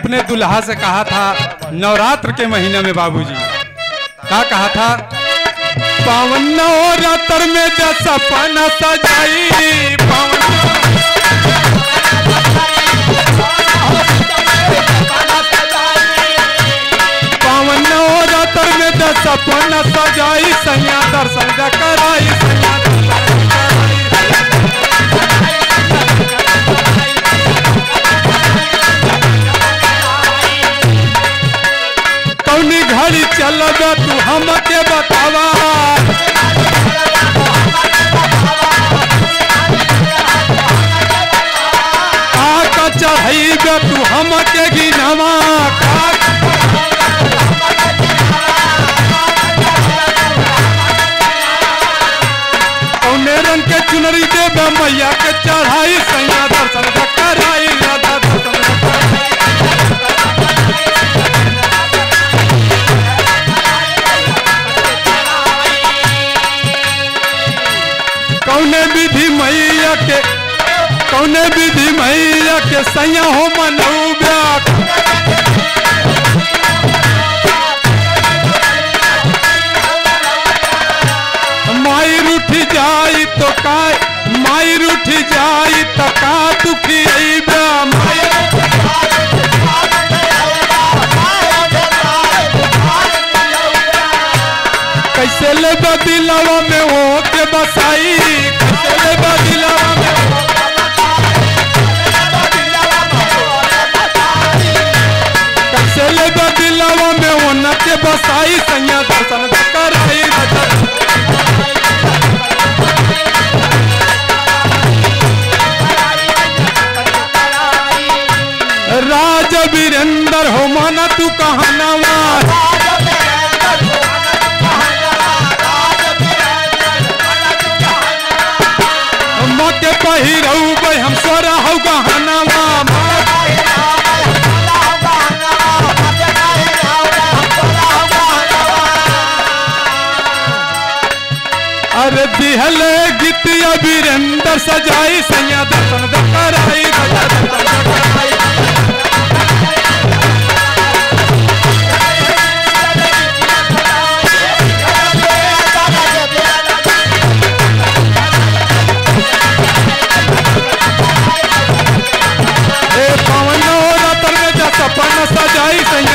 अपने दुल्हा से कहा था नवरात्र के महीने में बाबूजी क्या कहा था पावन नवरात्र में जब सपना सजाई पावन पावन नवरात्र में जब सपना सजाई सैया दर्शन द कराई सैया दर्शन द कराई। कौनी घड़ी चलब तू हमके बतावा का चढ़ाई तू हमके गिनवा का कौने रंग के चुनरी देवे मैया के चढ़ाई सैया दर्शन द कराई राधा दर्शन द कराई। कौने विधि मैया के कौने विधि मैया के सैया हो मनौब्या माई रूठ जाई तो का माई रूठ जाई तो का दुखी अइब्या माई कैसे ले बदिलवा में हो के बसाई कैसे ले बदिलवा में हो कैसे ले बदिलवा में हो न के बसाई सैया दर्शन द कराई राधा राज वीरेंद्र हो माना तू कहनावा माँ के पहिरऊ भाई हम सोरा हो गहनावा अरे दिहले गीतिया वीरेंद्र सजाई सैया दर्शन द कराई राजा दर्शन द कराई ए पवन हो रतन में जा सपन सजाई सैया